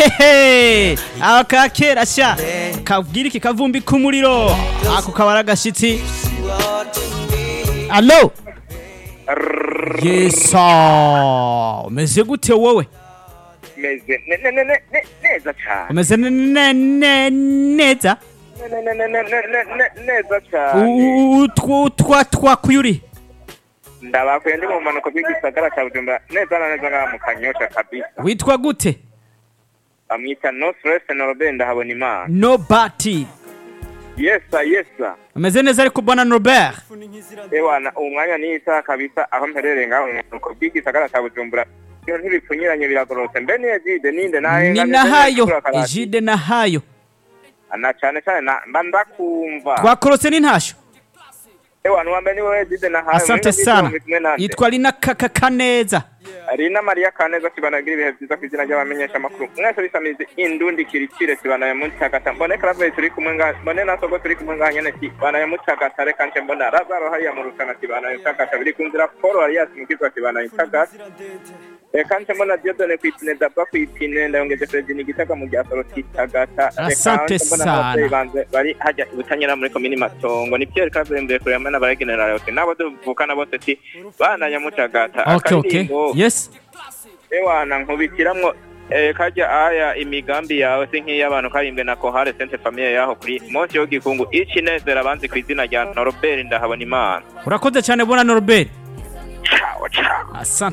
hehe aho ka kera sha kabwira iki kavumbi k'umuriro ako kabara agashitsi alo yesa umeze gute wowe meze ne- ne- ne- ne- ne- neza cyane umeze ne- ne- ne- neza Ne- ne- ne- ne- ne- ne- ne- neza cyane U- u- twa- twa twakuye uri ndabakuye ndi mu mpanuka bw'igisagara cya bujumbura neza na neza ngaha mu kanyosha kabisa witwa gute bamwita no stress norobert ndahabona imana nobati yesa yesa umeze neza ariko bwana robert ewana uwo mwanya ni isaha kabisa aho mperereye ngaho mu mpanuka bw'igisagara cya bujumbura iyo ntibipfunyiranye biragororotse mbe niyo jide ninde ni nahengamye nahayo ijide nahayo na cyane cyane na- mba ndakumva twakorotse n'intasho ewana uwa mbere ni wowe jide nahayo asante sana yitwa lina kaka kaneza Rina Maria Kaneza kibanagira ibihe byiza ku izina ry'abamenyesha amakuru mwese bisamize indundi kirikire kibanaye mu cagata mbone Clave turi kumwe nga mbone na Sogo turi kumwe nga nyene kibanaye mu cagata reka nje mbona Lazaro hariya mu rutana kibanaye mu cagata biri kunzira Paul Arias mu kizwa kibanaye mu cagata reka nje mbona Dieudonne kwipine Daba kwipine ndayongeze Fredini Gitaka mu gihe Soro kitagata Asante sana. banze bari hajya butanyira muri komini Matongo ni Pierre Clave mbere kuri amana bara general yote nabo duvukana bose ti bana nyamucagata okay okay Akaririmbo- yes ewana nkubitiramwo eh, kajya aya imigambi yawe si nk'iy'abantu karimbwe na kohare sente famiye yaho kuri munsi yo gikungu icinezera abanzi ku izina rya norobert ndahabona imana urakoze cyane bwana norbert ciao ciao asante